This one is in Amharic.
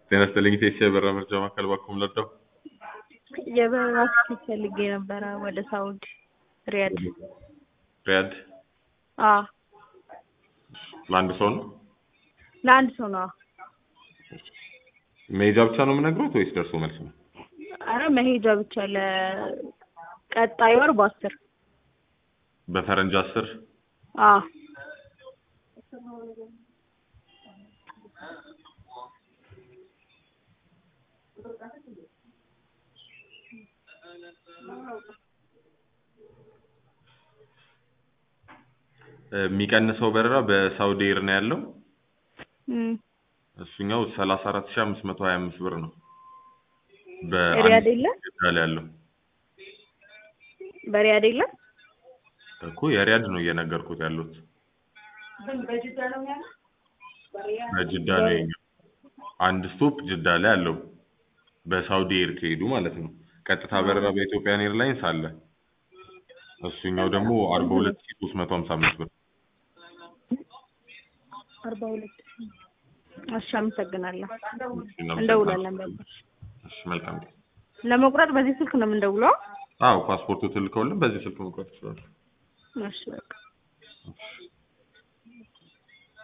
ጤና ይስጥልኝ ቴሲ የበራ መርጃ ማዕከል ባኩም ለዳው የበረራ ትኬት ፈልጌ ነበረ ወደ ሳውዲ ሪያድ። ሪያድ አዎ ለአንድ ሰው ነው ለአንድ ሰው ነው። መሄጃ ብቻ ነው የምነግሮት ወይስ ደርሶ መልስ ነው? አረ መሄጃ ብቻ ለቀጣይ ወር በአስር በፈረንጅ አስር አዎ የሚቀንሰው በረራ በሳውዲ ኤር ነው ያለው። እም እሱኛው ሰላሳ አራት ሺህ አምስት መቶ ሀያ አምስት ብር ነው። ሪያድ የለም ጅዳ ላይ ያለው በሪያድ የለም እኮ የሪያድ ነው እየነገርኩት ያሉት በጅዳ ነው የኛው። አንድ ስቶፕ ጅዳ ላይ አለው በሳውዲ ኤር ከሄዱ ማለት ነው። ቀጥታ በረራ በኢትዮጵያን ኤርላይንስ አለ። እሱኛው ደግሞ አርባ ሁለት ሺህ ሶስት መቶ ሀምሳ አምስት ብር አርባ ሁለት እሺ አመሰግናለሁ እሺ፣ እናመሰግናለን። እንደውላለን በቃ እሺ መልካም ጊዜ። ለመቁረጥ በዚህ ስልክ ነው የምንደውለው አዎ ፓስፖርቱ ትልከውልን በዚህ ስልክ መቁረጥ ይችላል። እሺ በቃ እሺ